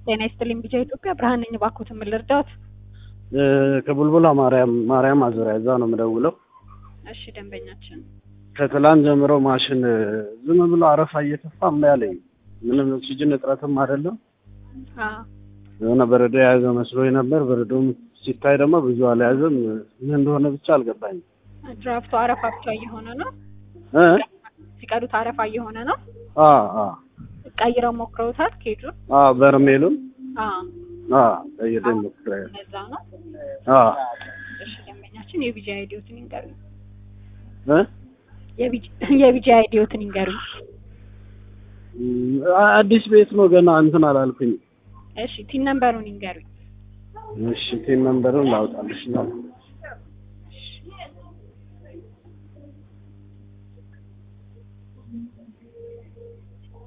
ጤና ይስጥልኝ ቢጃ ኢትዮጵያ ብርሃን ነኝ። እባክዎትን ምን ልርዳዎት? ከቡልቡላ ማርያም ማርያም አዙሪያ እዛ ነው የምደውለው። እሺ ደንበኛችን ከትላንት ጀምሮ ማሽን ዝም ብሎ አረፋ እየተፋ እምቢ አለኝ። ምንም ኦክሲጅን እጥረትም አይደለም። አ የሆነ በረዶ የያዘ መስሎኝ ነበር። በረዶም ሲታይ ደግሞ ብዙ አልያዘም። ምን እንደሆነ ብቻ አልገባኝም። ድራፍቱ አረፋ ብቻ እየሆነ ነው። እ ሲቀዱት አረፋ እየሆነ ነው። አ አ ቀይረው ሞክረውታል ኬጁን? አ በርሜሉን አ አ ቀይሬ ሞክሬያለሁ። ለዛ ነው። አ እሺ ደንበኛችን የቢጃ አይዲዮትን ይንገሩኝ። እ የቢጃ አይዲዮትን ይንገሩኝ። አዲስ ቤት ነው ገና እንትን አላልኩኝ። እሺ ቲን ነምበሩን ይንገሩኝ። እሺ ቴን ነምበሩን ላውጣልሽ ነው።